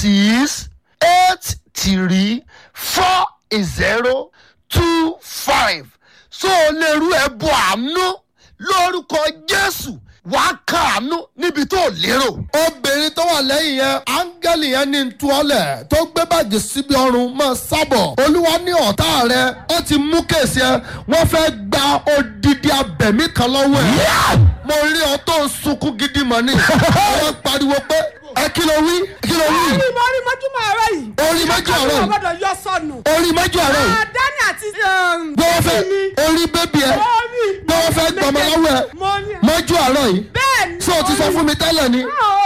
six eight three four zero two five so o lè rú ẹbọ àánú lórúkọ jésù wàá kàánú níbi tó lérò. obìnrin tó wà lẹ́yìn yẹn áńgẹ́lì yẹn ní ntúọ́lẹ̀ tó gbé báàgì síbi ọrùn mọ́ sábọ̀ olúwa ní ọ̀tá rẹ ó ti mú kèsì ẹ wọ́n fẹ́ gba odidi abẹ̀mí kan lọ́wọ́ ẹ̀ mo rí ọ tó ń sunkún gidi mọ́ ni wọ́n pariwo pé ẹ kí ló wí kí ló wí orí mo rí mọ́júmọ́ ọ̀rọ̀ yìí. orí méjì ọ̀rọ̀ Àkàtúntò yìí gbọ́dọ̀ yọ sọnù. orí méjì ọ̀rọ̀ yìí Dání àti bí wọ́n fẹ́ orí bébí ẹ bí wọ́n fẹ́ gbọmọ lọ́wọ́ ẹ Mo rí. mọ́jú àárọ̀ yìí Bẹ́ẹ̀ni. ṣé o ti sọ fún mi tẹ́lẹ̀ ni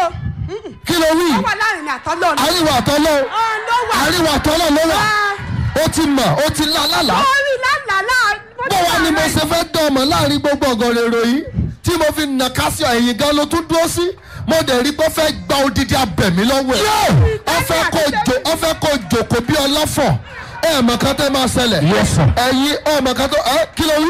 kí ló wí Ó wà láàrin àtọ́lọ́ ni. àríwá àtọ́lọ́ Ọ̀n ló wà. àríwá àtọ́lọ́ ló wà ó ti mọ̀ ó ti lá lálàá Mo rí lálàá. bó wá ni mo ṣe fẹ́ dán ọmọ láàrin gbogbo ọ̀gọ̀rọ̀ èrò yìí tí mo fi nà kásì ẹ̀yìn gan ló tún dúró sí mo dẹ̀ rí pé ó fẹ́ gba odidi abẹ̀mí lọ́wọ́ ẹ̀ ó fẹ́ kó jò ó fẹ́ kó jòkó bí ọlọ́fọ̀ ẹ̀ mọ̀ kan tẹ́ máa ṣẹlẹ̀ ẹ̀yin ọ̀ mọ̀ kan tó ẹ̀ kí ló wí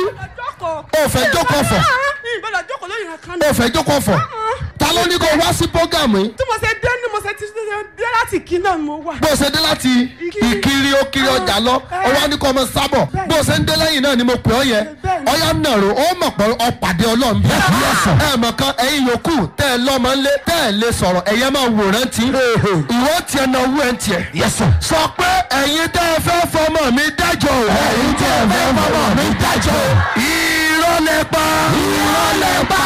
ó fẹ́ jókòó fọ̀ Ìbọ̀dọ̀ jókòó lórí nǹkan ó náà. fẹ́ jókòó fọ̀ ta ló ní kó wá sí prógámù yìí Tí mo ṣe dé ní mo ṣe ti dé láti kí náà mo wà. bó o ṣe dé láti ìkiri ó kiri ọjà lọ ó wá ní kó ọmọ sábọ̀ bó o ṣe ń dé lẹ́yìn náà ni mo pè ọ́ yẹ ọyá nàró ó mọ̀ pé ọ̀pàdé ọlọ́run bí ẹ mọ̀ kan ẹ̀yin yòókù tẹ́ ẹ lọ́mọ ńlé tẹ́ ẹ lè sọ̀rọ̀ ẹ̀yẹ máa wòrán tí ìwọ tiẹ̀ náà wú ẹ̀ ń tiẹ̀ sọ pé ẹ̀yin tẹ́ ẹ fẹ́ fọmọ mi dájọ́ o ẹ̀yin tẹ́ ẹ fẹ́ fọmọ mi dájọ́ o irọ́ lẹ pa irọ́ lẹ pa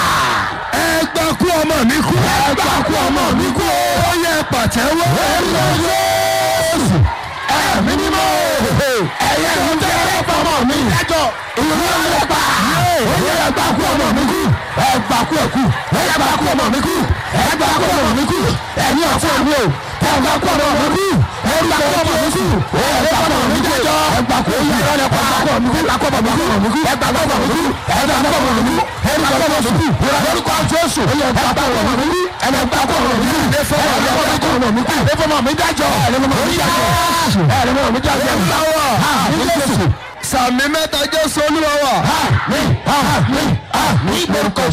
ẹ gbà kú ọmọ mi kú ẹ gbà kú ọmọ mi kú ó yẹ pàtẹ́wọ́ ẹ lọ yóòsù ẹ̀mí mímọ́ ẹ̀yẹ ń tẹ́ ẹ fọmọ mi dájọ́ irọ́ lẹ pa ó yẹ gbà kú ọmọ mi kú ẹ gbà kú ẹ̀kú ẹ gbà kú ọmọ mi kú ẹ gbà kú ọmọ mi kú ẹ̀yin ọ̀fọ̀ mi o ẹ gbà kú ọmọ mi kú ẹ gbà kú ọmọ mi kú ẹ gbà kú ọmọ mi dájọ́ ẹ gbà kú ọmọ mi kú ẹ gbà kú ọmọ mi kú ẹ gbà kú ọmọ mi kú ẹ gbà kú ọmọ mi kú ẹ gbà kú ọmọ mi kú ẹ gbà kú ọmọ mi kú lórúkọ jésù ẹ gbà kú ọmọ mi kú ẹ gbà kú ọmọ mi kú ẹ gbà kú ọmọ mi kú ẹ fọmọ mi dájọ́ ẹ fọmọ mi dájọ́ ẹ fọmọ mi dájọ́ ẹ gbàwọ̀ ní jésù sàmì mẹ́ta jésù olúwa wa. ní lórúkọ